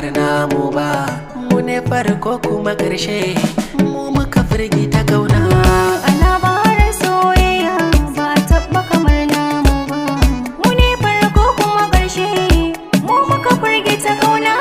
kamar namu ba mu ne farko kuma ƙarshe mu muka firgita kauna A labarin soyayya ba a taɓa kamar namu ba. Mu ne farko kuma ƙarshe, mu muka firgita ƙauna.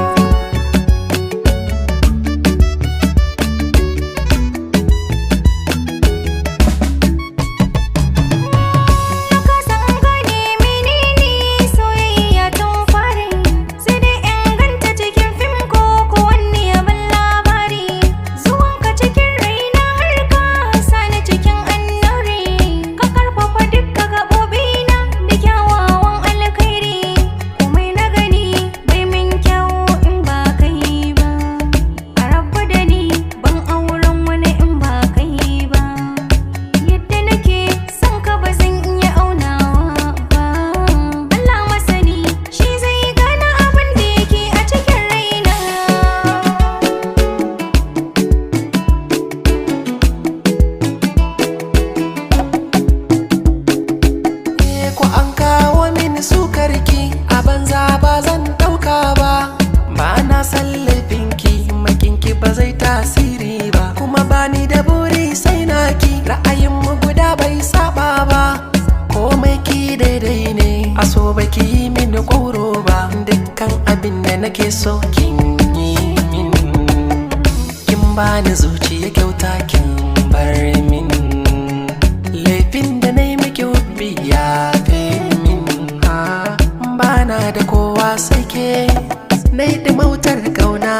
Ka san gane menene soyayya tun fari, sai dai inganta cikin fim ko ko wani abin labari. Zuwanka cikin raina har ka sani cikin annuri, ka karfafa dukka gaɓoɓina da kyawawan alkhairi. Komai na gani bai min kyau in ba kai ba, a rabu da ni ban auren wani in ba kai ba. Yadda nake son ka ba zan iya aunawa ba Allah masani shi zai gane abin da yake a cikin raina Eh, ko an kawo mini sukarki a banza ba zan ɗauka ba ba na san laifinki makinki ba zai tasiri ba kuma bani da buri sai naki ra'ayin mu guda bai saba ba komai ki daidai ne a so baki yi mini ƙoro ba dukkan abin da nake so kin yi min kin bani zuciya kyauta kin bar min laifin da na yi miki hubbi ya fi min ha bana da kowa sai ke na yi ɗimautar kauna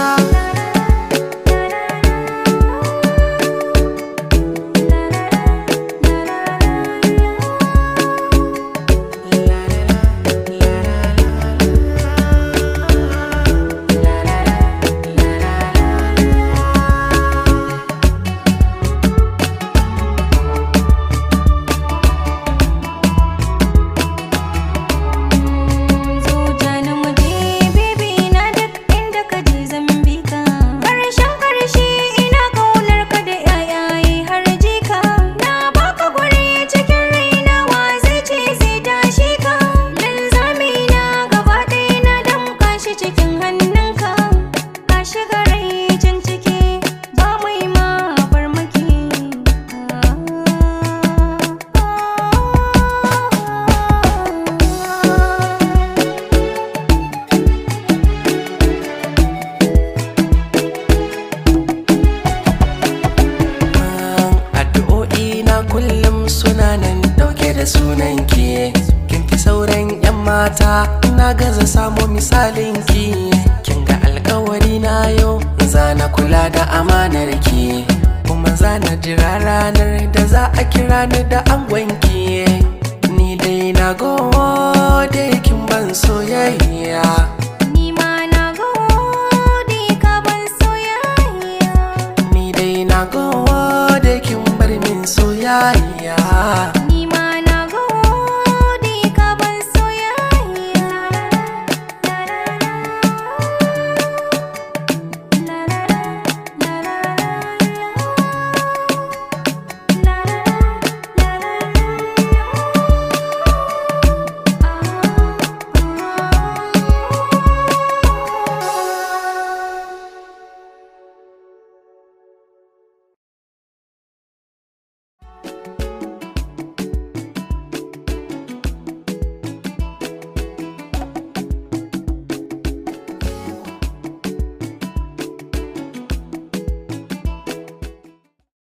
Zuja na muje baby na duk inda ka je zan bi ka Karshen karshe ina kaunar ka da yayaye har jika Na baka guri cikin raina wa zai ce zai tashi ka Linzami na gaba ɗaya na damƙa shi cikin hannunka Ka shiga rai can ciki ba mai ma farmaki addu'o'i na kullum suna nan dauke da sunan ki kin fi sauran yan mata na gaza samo misalin ki kin ga alkawari na yau zana kula da amanar ki kuma zana jira ranar da za a kira ni da angon ki ni dai na gode kin ban soyayya